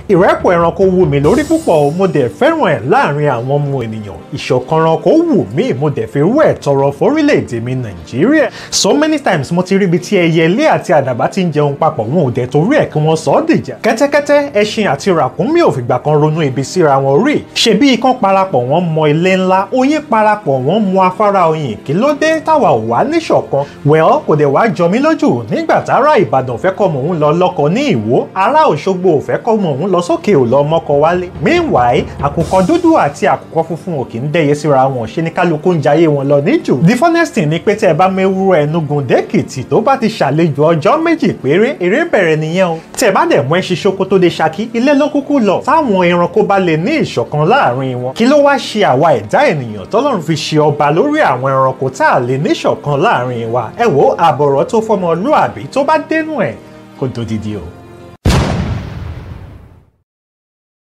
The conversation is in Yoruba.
ìrẹ́pọ̀ ẹranko wù mí lórí púpọ̀ o mo dẹ̀ fẹ́ràn ẹ̀ láàrin àwọn ọmọ ènìyàn ìṣọ̀kan ẹranko wù mí mo dẹ̀ fi rú ẹ̀ tọrọ fórílẹ̀-èdè mi nàìjíríà so many times mo ti rí ibi tí ẹyẹlé àti àdàbà ti ń jẹun papọ̀ wọn ò dẹ̀ torí ẹ̀ kí wọ́n sọ ọ́ dìjà kẹ́tẹ́kẹ́tẹ́ ẹṣin àti ràkúnmí ò fìgbà kan ronú ibi síra wọn rí ṣebí ikán parapọ̀ wọ́n mọ ilé ńlá oyin parapọ̀ wọ́n mọ afárá oyin kí ló dé táwa ò wá níṣọ̀kan well kò dẹ̀ wá jọ mí lójú nígbà tára ìbàdàn fẹ́ kọ́ mò ń lọ lọ́kọ ní ìwó ará òṣogbo ò fẹ́ kọ́ mò ń lọ sókè ò lọ mọ́kọ wálé meanwhile àkùkọ dúdú àti àkùkọ funfun ò kì í dẹ́yẹ síra wọn ṣe ní kálukú ń jayé wọn lọ níjù the funnest thing ni pé tẹ́ ẹ bá mewúrọ ẹnugun dẹ́kìtì tó bá ti ṣàlejò ọjọ́ méjì péré eré bẹ̀rẹ̀ nìyẹn o tẹ́ ẹ bá dẹ̀ mú ẹṣin ṣoko tó dé ṣakí ilé ló kúkú lọ táwọn ẹranko bá lè ní ìṣọ̀kan láàrin wọn kí ló wá ṣe àwa ẹ̀dá ènìyàn tọ́lọ́run fi ṣe ọba lórí àwọn ẹranko tá a lè ní ìṣọ̀kan láàrin wa ẹ wo àbọ̀rọ̀ tó fọmọlúàbí tó bá dénú ẹ̀ kó dodidi o.